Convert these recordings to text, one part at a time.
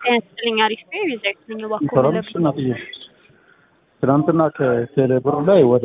ያስጥልኝ አሪፍ ነው። የዛይት ነኝ ባኮ ሰላም ነሽ እናትዬ? ትናንትና ከቴሌብር ላይ ወደ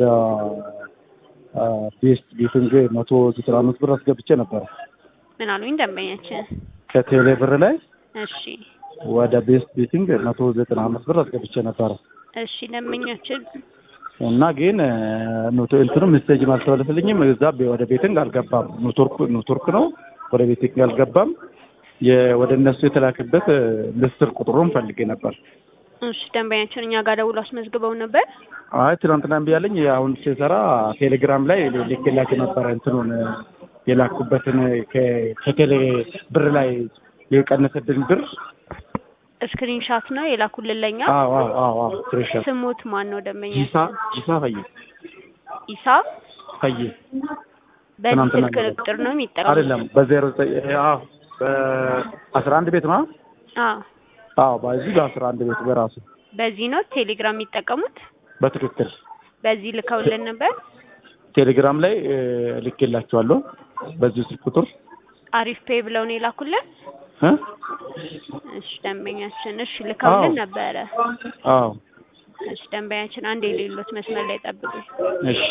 ቤስት ቤቲንግ መቶ ዘጠና አምስት ብር አስገብቼ ነበረ። ምን አሉኝ ደንበኛችን? ከቴሌብር ላይ እሺ ወደ ቤስት ቤቲንግ መቶ ዘጠና አምስት ብር አስገብቼ ነበረ እሺ ደንበኛችን እና ግን ኖቶ እንትኑ ሜሴጅ አልተመለሰልኝም። እዛ ወደ ቤቲንግ አልገባም። ኔትወርክ ኔትወርክ ነው ወደ ቤቲንግ አልገባም። የ- ወደ እነሱ የተላከበት ምስር ቁጥሩን ፈልጌ ነበር። እሺ ደንበኛችን እኛ ጋር ደውሎ አስመዝግበው ነበር። አይ ትናንትና እምቢ አለኝ። አሁን ሲሰራ ቴሌግራም ላይ ልኬላቸው ነበረ እንትኑን የላኩበትን ከ- ከቴሌ ብር ላይ የቀነሰብን ብር ስክሪን ሻት ነው የላኩልን ለኛ። አዎ አዎ አዎ አዎ ስክሪንሾት ስሙት ማን ነው ደንበኛ? ጂሳ ጂሳ ፈዬ ኢሳ ፈዬ በዚህ ትናንትና ስልክ ቁጥር ነው የሚጠቀሙት? አይደለም በዜሮ ዘጠኝ አዎ በአስራ አንድ ቤት ነው አዎ አዎ በዚህ በአስራ አንድ ቤት በራሱ በዚህ ነው ቴሌግራም የሚጠቀሙት። በትክክል በዚህ ልከውልን ነበር። ቴሌግራም ላይ ልኬላቸዋለሁ በዚህ ስልክ ቁጥር አሪፍ ፔይ ብለው ነው የላኩልን። እ እሺ ደንበኛችን እሺ ልከውልን አዎ። ነበረ። አዎ እሺ ደንበኛችን አንድ የሌሎት መስመር ላይ ጠብቁ። እሺ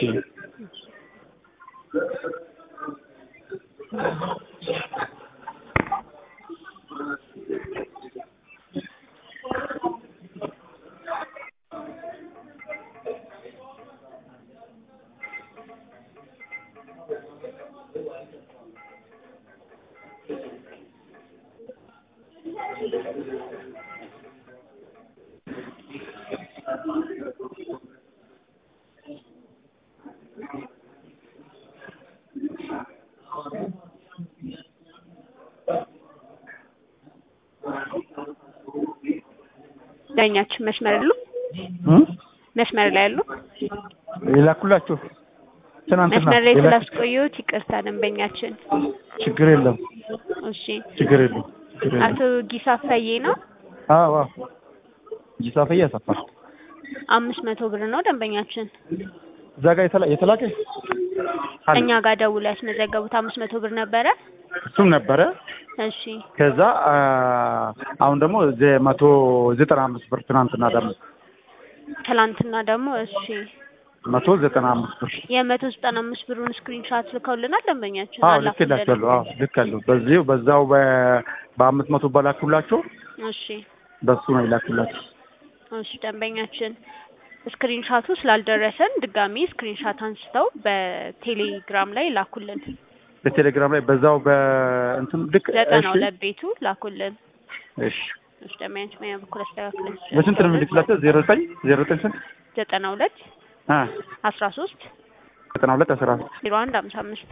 ዳኛችን መስመር አሉ እ መስመር ላይ አሉ። የላኩላችሁ ትናንትና መስመር ላይ የላኩ- ስላስቆየሁት ይቅርታ ደንበኛችን። ችግር የለም እሺ ችግር የለም ችግር የለም አቶ ጊሳ ፈዬ ነው። አዎ አዎ ጂሳ ፈዬ ያሰፋ አምስት መቶ ብር ነው ደንበኛችን። እዛ ጋር የተላ- የተላከ አለ። እኛ ጋር ደውሎ ያስመዘገቡት አምስት መቶ ብር ነበረ። እሱም ነበረ እሺ ከዛ አ፣ አሁን ደግሞ ዘ- መቶ ዘጠና አምስት ብር ትናንትና ደግሞ ትላንትና ደግሞ እሺ መቶ ዘጠና አምስት ብር የመቶ ዘጠና አምስት ብሩን ስክሪንሻት ልከውልናል ደንበኛችን። አዎ አላኩልን። ልኬላቸዋለሁ። አዎ ልካለሁ። በዚሁ በዛው በ- በአምስት መቶ በላኩላቸው እሺ በሱ ነው የላኩላቸው። እሺ ደንበኛችን ስክሪንሻቱ ስላልደረሰን ድጋሚ ስክሪንሻት አንስተው በቴሌግራም ላይ ላኩልን። በቴሌግራም ላይ በዛው በእንትን ልክ ዘጠና እሺ ሁለት ቤቱ ላኩልን። እሺ እሺ ደንበኛችን በእኛ በኩል አስተካክለን በስንት ነው የምልክላቸው? ዜሮ ዘጠኝ ዜሮ ዘጠኝ ስንት ዘጠና ሁለት አ አስራ ሶስት ዘጠና ሁለት አስራ ዜሮ አንድ ሀምሳ አምስት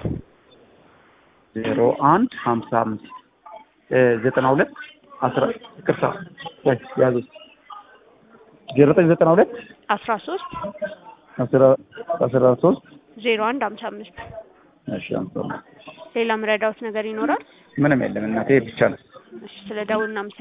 ዜሮ አንድ ሀምሳ አምስት እ ዘጠና ሁለት አስራ ይቅርታ ወይ ያዙ ዜሮ ዘጠኝ ዘጠና ሁለት አስራ ሶስት አስራ አስራ ሶስት ዜሮ አንድ ሀምሳ አምስት እሺ ሀምሳ አምስት ሌላ ምረዳውት ነገር ይኖራል? ምንም የለም እናቴ ብቻ ነው። እሺ ስለ ደውል